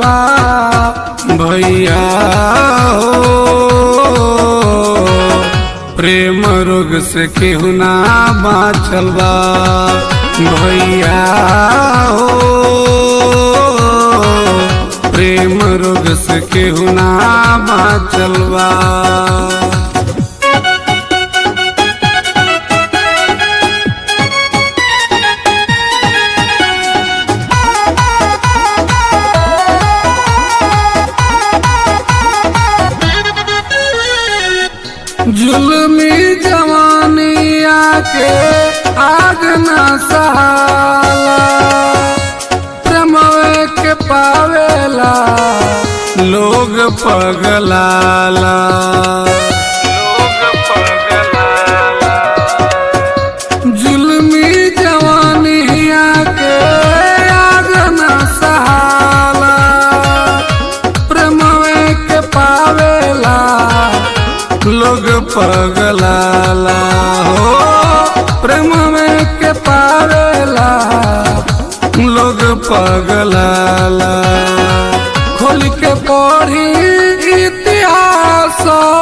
बा भैया हो प्रेम रोग से केहू ना बाचल बा भैया हो प्रेम रोग से केहू ना बाचल बा जुल्मी जवानी आके आग न सहाला प्रेमवे के पावेला लोग पगलाला लोग पगलाला जुल्मी जवानी आके आग न सहाला प्रेमवे के पावेला लोग पगलाला हो प्रेम में के पावेला लोग पगलाला खोल के पढ़ी इतिहास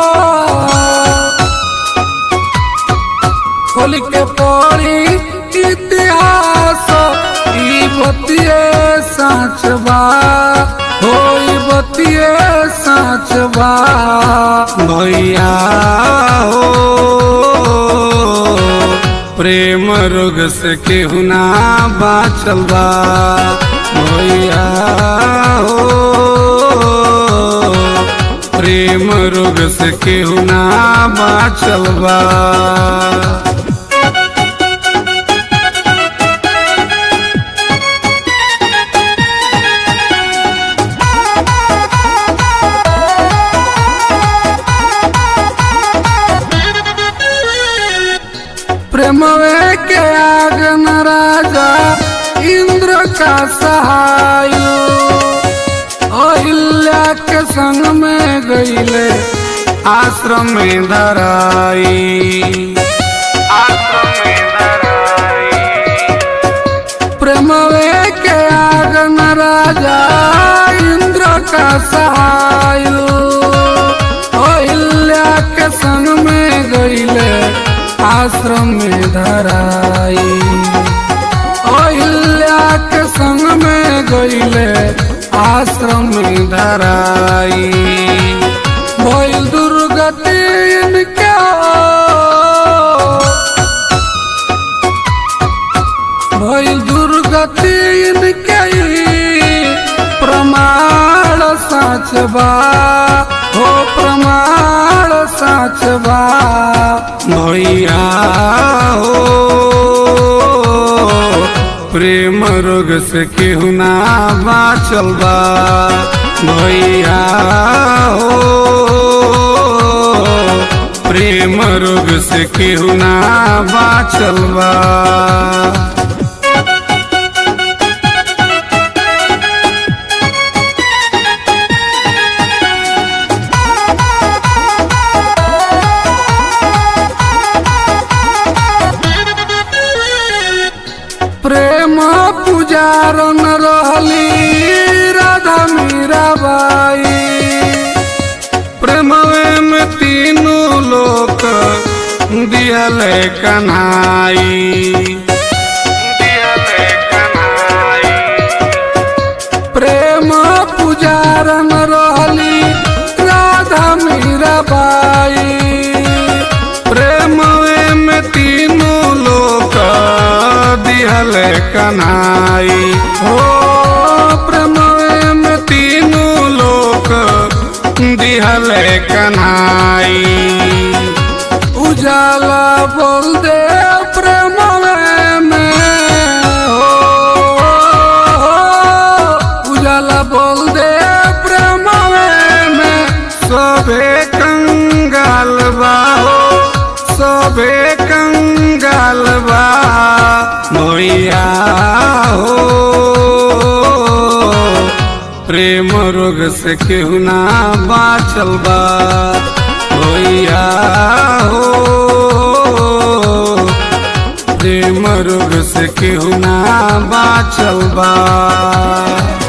खोल के पढ़ी इतिहास ई बतिए साँच बा हो ई बतिए साँच बा भैया हो प्रेम रोग से केहू ना बाचल बा भैया हो प्रेम रोग से केहू ना बाचल बा प्रेमवे के आग न राजा इंद्र का सहायो अहिल्या के संग में गईले आश्रम में धराई आश्रम में धराई प्रेमवे के आग न राजा इंद्र का सहायो अहिल्या के संग में गईले आश्रम में धराई अहिल्या के संग में गईले आश्रम में धराई भइल दुर्गति इनके भइल दुर्गति इनके प्रमाण साच बा हो प्रमाण साच बा भैया हो प्रेम रोग से केहू ना बाचल बा भैया हो प्रेम रोग से केहू ना बाचल बा प्रेम पुजारन रहली राधा मीराबाई प्रेमवे में तीनों लोक दियल कन्हाई दियल कन्हाई प्रेम पुजारन रहली राधा मीराबाई प्रेमवे में तीनों लोक दिहल कन्हाई हो प्रेमवे में तीनों लोक दिहल कन्हाई उजाला बोल दे प्रेमवे में हो उजाला बोल दे प्रेमवे में सबे कंगाल बा हो सबे कंगाल बा भैया हो प्रेम रोग से केहू ना बाचल बा भैया हो प्रेम रोग से केहू ना बाचल बा